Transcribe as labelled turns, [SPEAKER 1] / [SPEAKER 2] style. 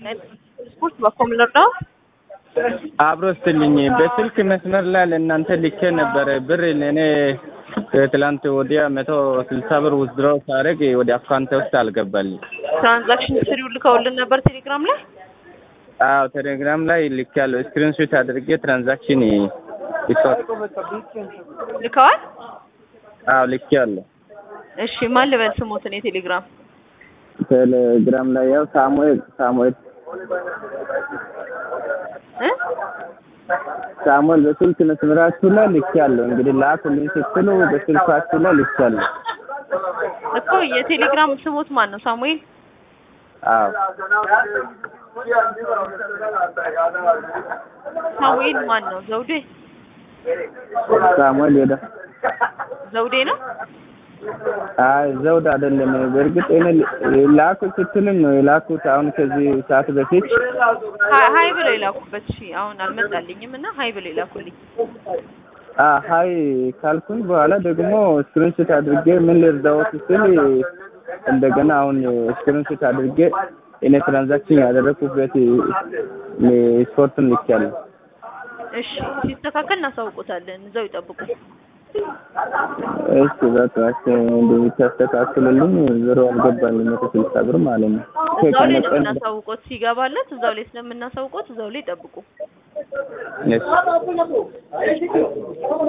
[SPEAKER 1] ስፖርት በኮም ልርዳው?
[SPEAKER 2] አብሮ ስትልኝ በስልክ መስመር ላይ ለእናንተ ልኬ ነበረ ብር ለእኔ ከትላንት ወዲያ መቶ ስልሳ ብር ውዝድሮ ሳደርግ ወደ አካውንቴ ውስጥ አልገባልኝ።
[SPEAKER 1] ትራንዛክሽን ሂስትሪው ልከውልን ነበር ቴሌግራም ላይ።
[SPEAKER 2] አዎ ቴሌግራም ላይ ልኬያለሁ። ስክሪንሾት አድርጌ ትራንዛክሽን ይሷል።
[SPEAKER 1] ልከዋል?
[SPEAKER 2] አዎ ልኬያለሁ።
[SPEAKER 1] እሺ ማን ልበል ስሞትን የቴሌግራም
[SPEAKER 2] ቴሌግራም ላይ ያው ሳሙኤል ሳሙኤል
[SPEAKER 1] እ
[SPEAKER 2] ሳሙኤል በስልክ መስመራችሁ ላይ ልኬያለሁ። እንግዲህ ላኩልኝ ስትሉ በስልካችሁ ላይ ልኬያለሁ።
[SPEAKER 1] እኮ የቴሌግራም ስሞት ማን ነው? ሳሙኤል
[SPEAKER 2] አዎ
[SPEAKER 1] ሳሙኤል ማን ነው? ዘውዴ
[SPEAKER 2] ሳሙኤል ሄደ።
[SPEAKER 1] ዘውዴ ነው።
[SPEAKER 2] አይ ዘውድ አይደለም። በእርግጥ እኔ ላኩ ስትሉኝ ነው የላኩት። አሁን ከዚህ ሰዓት በፊት
[SPEAKER 1] ሀይ ሀይ ብለው የላኩበት። እሺ አሁን አልመጣልኝም እና ሀይ ብለው የላኩልኝ።
[SPEAKER 2] አ ሀይ ካልኩኝ በኋላ ደግሞ ስክሪንሾት አድርጌ ምን ልርዳዎት ስል እንደገና አሁን ስክሪንሾት አድርጌ እኔ ትራንዛክሽን ያደረኩበት ስፖርትን ልኬያለሁ።
[SPEAKER 1] እሺ ሲስተካከል እናሳውቆታለን። እዛው ይጠብቁ።
[SPEAKER 2] እሺ በቃ እሺ እንደምታስተካክሉልኝ ዞሮ አልገባኝም መቶ ስልሳ ብር ማለት ነው።
[SPEAKER 1] እዛው ላይ ነው የምናሳውቆት። ሲገባለት እዛው ላይ ስለምናሳውቆት እዛው ላይ ይጠብቁ።
[SPEAKER 2] እሺ